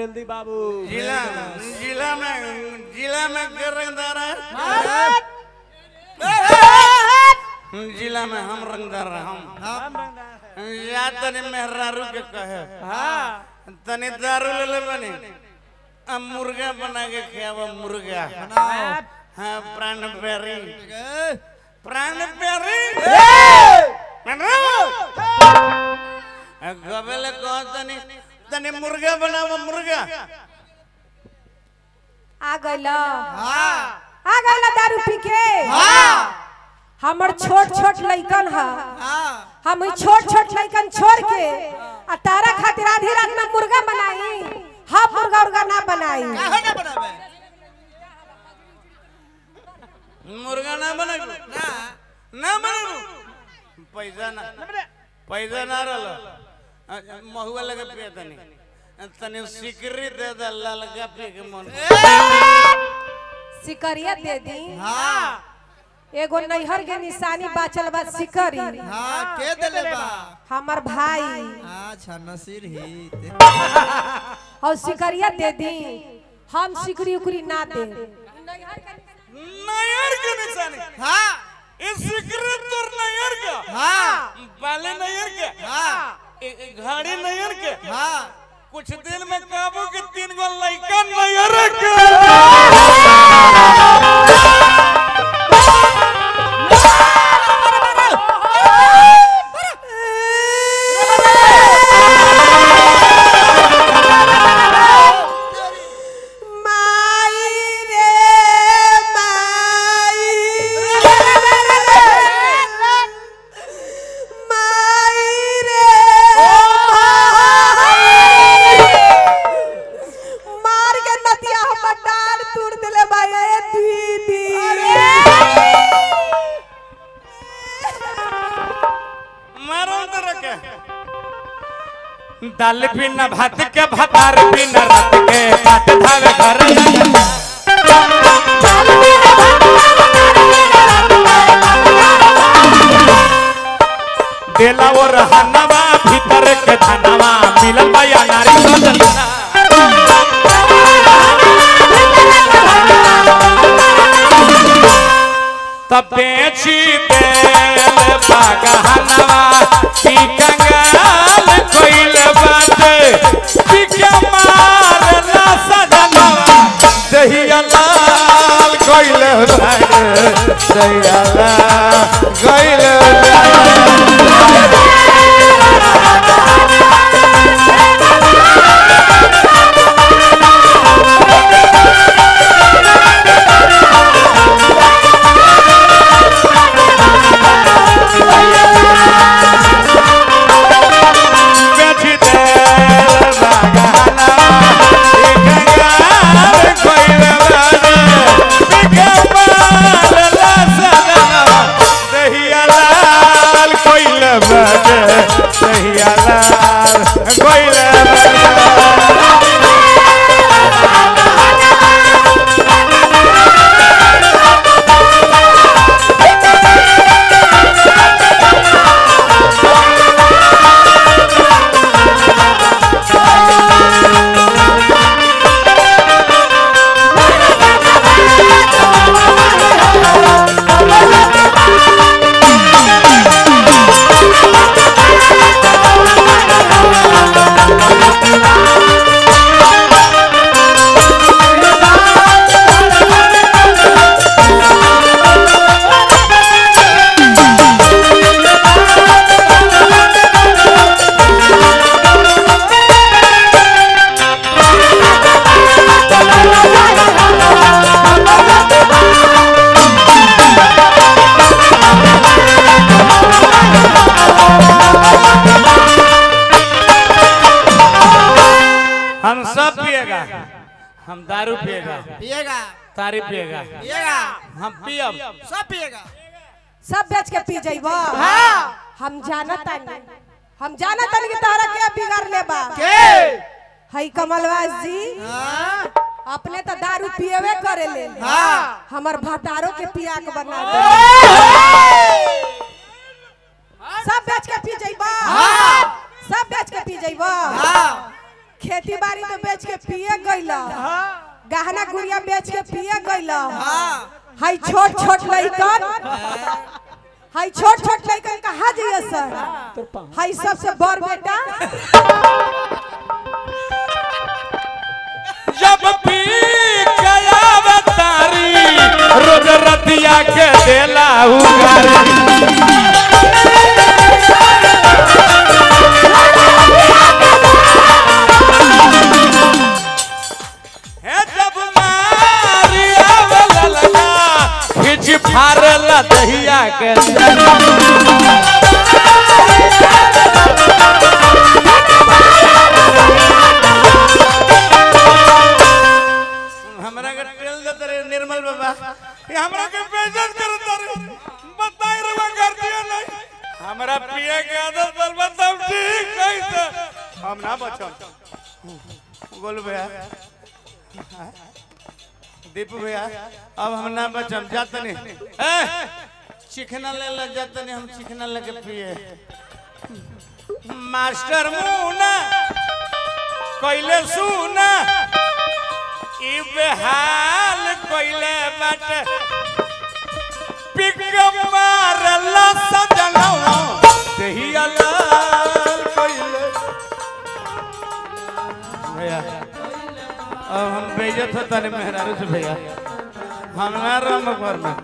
Rail दी बाबू जिला जिला में जिला में के रंगदार है जिला में हम रंगदार हैं, हम हम रंगदार है या तनी मेहरारू के कहे हाँ तनी दारू ले ले बनी अब मुर्गा बना के खावा मुर्गा हाँ प्राण प्यारी प्राण प्यारी गबेले कह तनी तनी मुर्गा बनावा मुर्गा आ गइला आ गइला दारू पी के हमर छोट छोट लइकन ह हम ई छोट छोट लइकन छोड़ के आ तारा खातिर आधी रात में मुर्गा बनाई हम मुर्गा उर्गा ना बनाई मुर्गा ना बना ना बना पैसा ना पैसा ना रहल महुआ लगे पिए तनी तनी सिकरी दे दे ललका पी के मन सिकरिया दे दी एगो नैहर के निशानी बाचल बा सिकरी के देले बा हमर भाई अच्छा नसीर ही और सिकरिया दे दी हम सिकरी उकरी ना दे नयर के निशानी हाँ इस सिकरी तोर नयर का हाँ बाले नयर के हाँ ए- ए घाड़ी नयर के हाँ कुछ दिन में काबू के तीन गो लइका नयर के माई रे माई माई रे मार के नतिया हमर डाल तोड़ देले भाई ए दीदी मारो तो रखे दाल बिना भात के भातार बिना रात के भात धावे घर देला वो रहनवा भीतर के धनवा मिलल बया नारी सजना तब बेची देल बागहनवा की कंगाल कोइल बात पिके मारला सजनवा दहिया लाल कोइल बात दहिया लाल कोइल बात बेची देल बागहनवा की कंगाल कोइल बात पिके मारला सजनवा दहिया लाल कोइल बात दहिया लाल कोइल बात हम सब पिएगा हम दारू पिएगा पिएगा तारी पिएगा पिएगा हम पियब सब पिएगा सब बेच के पी जइबो हम जानत तानी हम जानत तानी कि तोहरा के बिगाड़ लेबा के हई कमलवास जी हाँ अपने तो दारू पिएवे करे ले हाँ। हमर भतारो के पिया के बना दे सब बेच के पी जइबा सब बेच के पी जइबा हाँ खेती बाड़ी तो बेच के पिए गइला गहना गुड़िया बेच के पिए गइला हाई छोट छोट लइकन हाई छोट छोट लइकन कहाँ जाइए सर हाई सबसे बड़ बेटा जब पी गया बतारी रोज रतिया के देला उगारी हे जब मारी आवला लगा खिच फारला दहिया के हमरा के टेल देत रे निर्मल बाबा ये हमरा के बेइज्जत करत रे बताई रे कर दिया नहीं हमरा पिए के आदत बल बताओ ठीक कैसे हम ना बचम गोल भैया दीपू भैया अब हम ना बचम जात नहीं ए चिकना ले ले जात नहीं हम चिकना लेके पिए मास्टर मुना कैले सुना ई बेहाल कोइले बाटे पिक मारला सजनवा देहिया लाल कोइले भैया अब हम बेइज्जत होता नहीं मेहरारू से भैया हम ना रम करना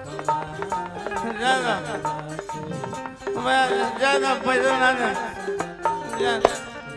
जाना मैं जाना पैसा ना जा जाना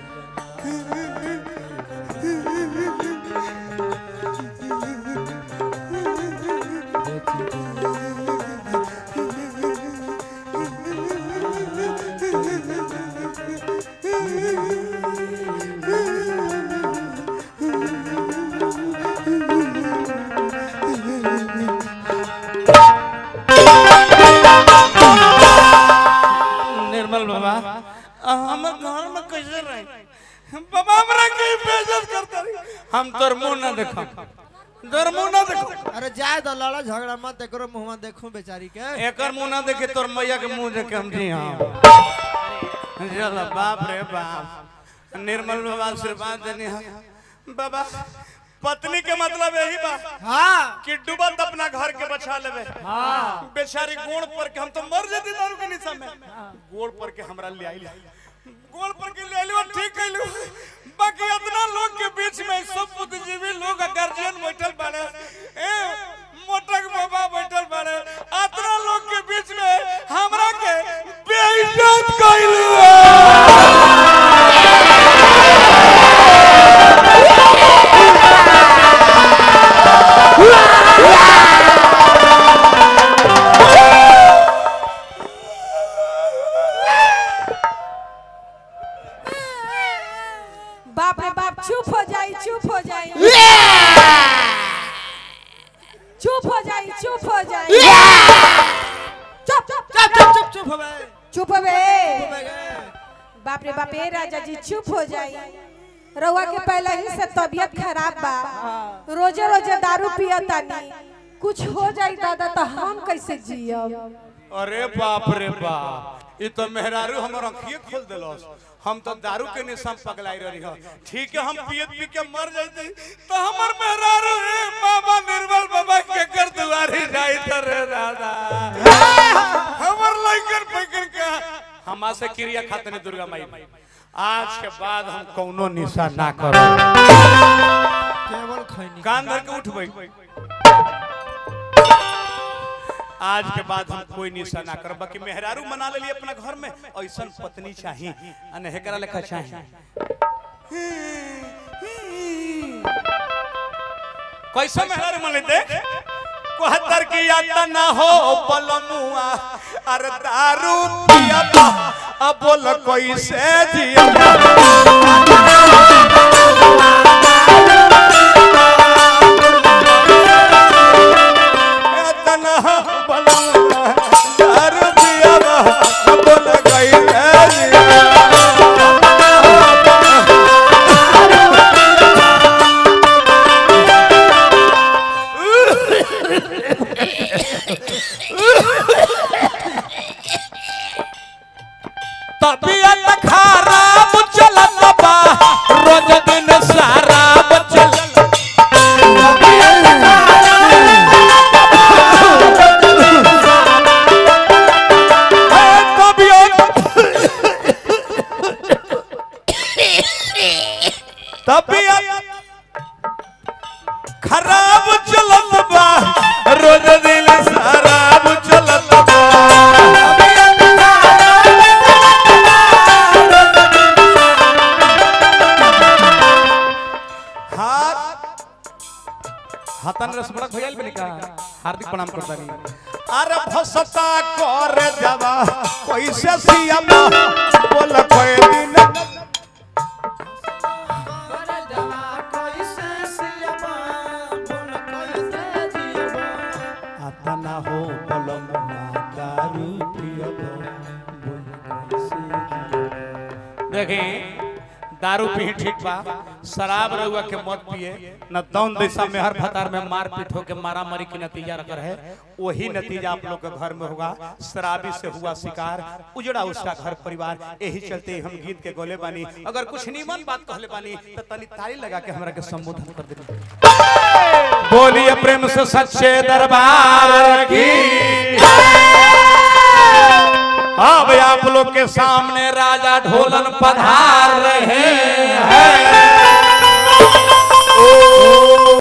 निर्मल बाबा हम घर में कैसे रहे बाबा हमरा के बेइज्जत करता रही हम तोर मुंह ना देखम तोर मुंह ना देखम अरे जाए तो लड़ा झगड़ा मत एकरो मुंह में देखूं बेचारी के एकर मुंह ना देखे तोर मैया के मुंह देखे हम जी हाँ चल बाप रे बाप निर्मल बाबा आशीर्वाद देनी है बाबा पत्नी के मतलब यही बा हाँ कि डूबत अपना घर के बचा लेवे हाँ बेचारी गोड़ पर के हम तो मर जेती दारू के निशा में गोड़ पर के हमरा ले आइल गोड़ पर के ले आइल ठीक कइलू बाकी इतना लोग के बीच में सब बुद्धिजीवी लोग गार्जियन बैठल बाड़े ए मोटक बाबा बैठल बाड़े इतना लोग के बीच में हमरा के बेइज्जत कइलू बाप रे बाप चुप हो जाई चुप हो जाई चुप हो जाई चुप हो जाई चुप चुप चुप चुप चुप चुप हो बे चुप बे चुप हो गए बाप रे बाप ए राजा जी चुप हो जाई रउआ के पहले ही से तबीयत खराब बा रोजे रोजे दारू पियतानी कुछ हो जाई दादा तो हम कैसे जियब अरे बाप रे बाप ये तो मेहरारू हमर आंखिए खोल देलस हम तो दारू के निशा पगलाई रही हो ठीक है हम पियत पी के मर जाते तो हमर मेहरारू रे बाबा निर्मल बाबा के कर दुआरी जाई त रे दादा हमर लइकन पकड़ के हमा से क्रिया खातने दुर्गा माई आज के बाद हम कौनो निशा ना करो केवल खैनी कान धर के उठबै आज के बाद हम कोई निशा ना करब बाकी मेहरारू मना लेली अपना घर में ऐसन पत्नी चाहिए अने हेकरा लेखा चाहिए कैसे मेहरारू मन लेते कोहत्तर की याद ना हो पलमुआ अरे दारू पिया अब बोल कोई से जिया तना पलमुआ दारू पिया अब बोल कोई से जिया तबियत खराब चलत बा खराब चलत बा रोज दिल खराब चलत बा हाथ हाथन रसमड़क भैया बनी का हार्दिक प्रणाम करता नहीं अरे फसता कर जवा कैसे सियामा बोल कोई दिन आता ना हो पलम दारू पियब देखें दारू पी ठीक बा शराब रहुआ के मत पिए न दौन दिशा में हर भतार में मार पीट होके मारा मारी की नतीजा रकर है वही नतीजा आप लोग के घर में होगा शराबी से हुआ शिकार उजड़ा उसका घर परिवार यही चलते हम गीत के गोले बानी अगर कुछ नीमन बात कहले बानी तो तनी ताली लगा के हमरा के संबोधन कर दे बोलिए प्रेम से सच्चे दरबार की अब आप लोग के सामने राजा ढोलन पधार रहे हैं ओ